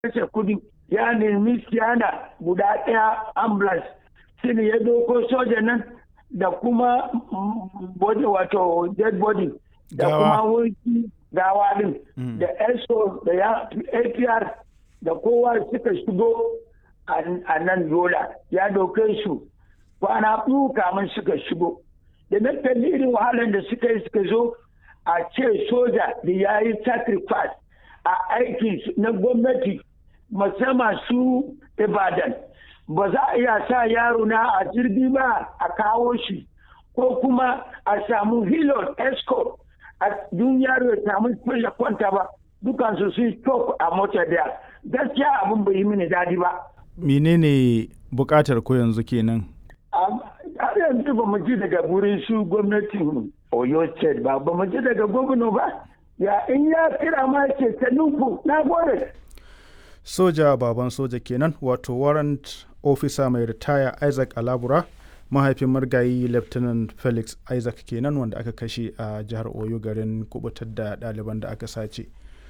kashe kudi ya nemi siyana guda ɗaya ambulance shine ya doko soja nan da kuma body wato dead body da kuma wurki gawa din da eso da ya apr da kowa suka shigo a nan yola ya doke su kwana biyu kamun suka shigo da na kalli irin wahalar da suka yi suka zo a ce soja da ya yi sacrifice a aiki na gwamnati musamman su ibadan ba za a iya sa yaro na a jirgi ba a kawo shi ko kuma a samu hilon escort a dun yaro ya samu ya kwanta ba dukansu su stop a mota daya gaskiya abin bai yi mini dadi ba menene bukatar ko yanzu kenan har yanzu ba mu ji daga wurin su gwamnatin oyo state ba ba mu ji daga gwamna ba ya in ya kira ma ce ta nufu na gode soja baban soja kenan wato warrant officer mai ritaya isaac alabura mahaifin margayi lieutenant felix isaac kenan wanda aka kashe a jihar oyo garin kubutar da ɗaliban da aka sace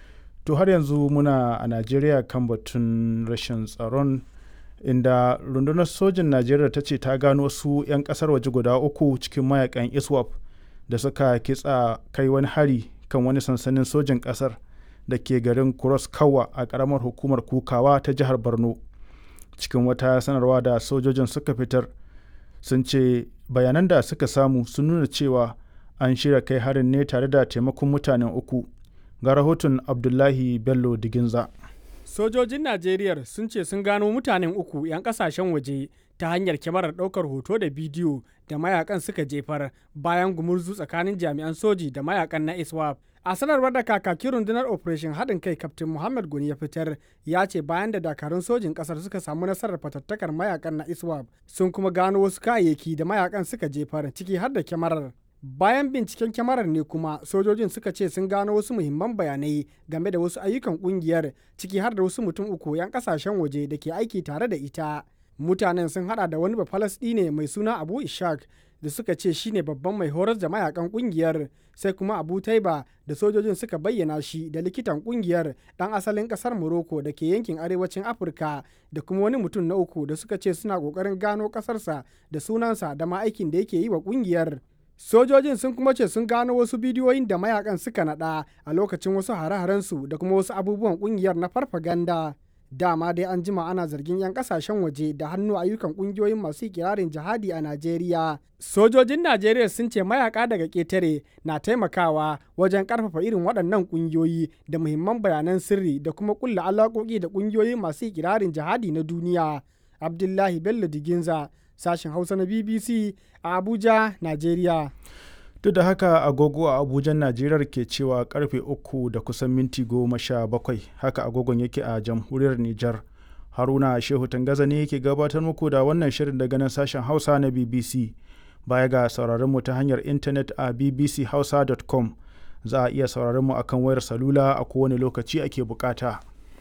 to har yanzu muna a najeriya kan batun rashin tsaron inda rundunar sojin najeriya ta ce ta gano su 'yan kasar waje guda uku cikin mayakan iswap da suka kitsa kai wani hari kan wani sansanin sojin kasar da ke garin cross kawa a karamar hukumar kukawa ta jihar borno cikin wata sanarwa da sojojin suka fitar sun ce bayanan da suka samu sun nuna cewa an shirya kai harin ne tare da taimakon mutanen uku ga rahoton abdullahi bello diginza sojojin najeriya sun ce sun gano mutanen uku 'yan kasashen waje ta hanyar kyamarar ɗaukar hoto da bidiyo da mayakan suka jefar bayan gumurzu tsakanin jami'an soji da mayakan na iswap a sanarwar da kakakin rundunar operation haɗin kai kaftin muhammad goni ya fitar ya ce bayan da dakarun sojin ƙasar suka samu nasarar fatattakar mayakan na iswap sun kuma gano wasu kayayyaki da mayakan suka jefar ciki har da kyamarar bayan binciken kyamarar ne kuma sojojin suka ce sun gano wasu muhimman bayanai game da wasu ayyukan kungiyar ciki har da wasu mutum uku 'yan kasashen waje da ke aiki tare da ita mutanen sun hada da wani ne mai suna abu ishak da suka ce shine babban mai horar da mayakan kungiyar sai kuma abu taiba da sojojin suka bayyana shi da likitan kungiyar dan asalin kasar morocco da ke yankin arewacin afirka da kuma wani mutum na uku da suka ce suna kokarin gano kasarsa da sunansa da ma aikin da yake yi wa kungiyar sojojin sun kuma ce sun gano wasu bidiyoyin da mayakan suka nada a lokacin wasu hare-harensu da kuma wasu abubuwan kungiyar na farfaganda dama dai an jima ana zargin 'yan kasashen waje da hannu ayyukan kungiyoyin masu kirarin jihadi a najeriya sojojin najeriya sun ce mayaka daga ketare na taimakawa wajen karfafa irin waɗannan kungiyoyi da muhimman bayanan sirri da kuma kulla alaƙoƙi da kungiyoyin masu kirarin jihadi na duniya abdullahi bello diginza sashen hausa na bbc a abuja nigeria duk da haka agogo a abuja najeriya ke cewa karfe uku da kusan minti goma sha bakwai haka agogon yake a jamhuriyar nijar haruna shehu tangaza ne yake gabatar muku da wannan shirin daga nan sashen hausa na bbc baya ga sauraron mu ta hanyar intanet a bbchausa.com za a iya sauraron mu akan wayar salula a kowane lokaci ake bukata.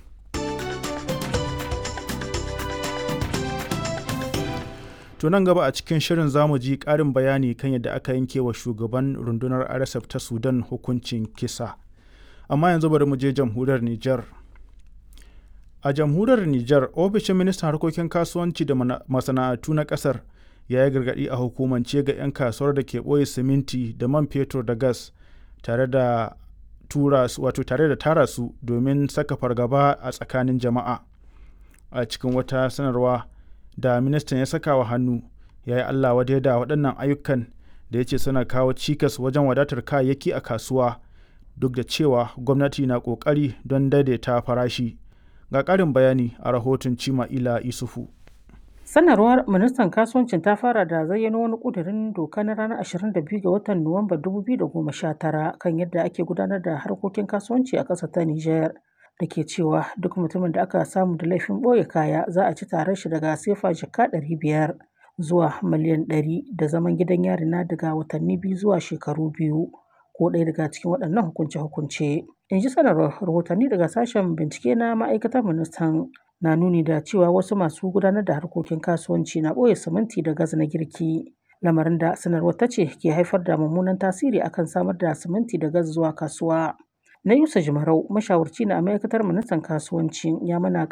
To nan gaba a cikin shirin zamu ji ƙarin bayani kan yadda aka yanke wa shugaban rundunar RSF ta Sudan hukuncin kisa. Amma yanzu bari mu je jamhuriyar Nijar. A jamhuriyar Nijar, ofishin ministan harkokin kasuwanci da masana'antu na ƙasar ya yi gargaɗi a hukumance ga 'yan kasuwar da ke ɓoye siminti da man fetur da gas tare da tura wato tare da tara su domin saka fargaba a tsakanin jama'a. A cikin wata sanarwa da ministan ya saka wa hannu ya yi Allah wadai da waɗannan ayyukan da ya ce suna kawo cikas wajen wadatar kayayyaki a kasuwa duk da cewa gwamnati na ƙoƙari don daidaita farashi. Ga ƙarin bayani a rahoton Cima Ila Isufu. Sanarwar ministan kasuwancin ta fara da zayyano wani ƙudurin doka na ranar 22 ga watan Nuwamba 2019 kan yadda ake gudanar da harkokin kasuwanci a ƙasar ta Nijar. da ke cewa duk mutumin da aka samu da laifin ɓoye kaya za a ci tarar shi daga sefa jaka ɗari biyar zuwa miliyan ɗari da zaman gidan yari na daga watanni biyu zuwa shekaru biyu ko ɗaya daga cikin waɗannan hukunce-hukunce. In ji sanarwar rahotanni daga sashen bincike na ma'aikatar ministan na nuni da cewa wasu masu gudanar da harkokin kasuwanci na ɓoye siminti da gas na girki. Lamarin da sanarwar ta ce ke haifar da mummunan tasiri akan samar da siminti da gas zuwa kasuwa. Na Yusa Jimarau, mashawarci na ma'aikatar ministan kasuwanci ya mana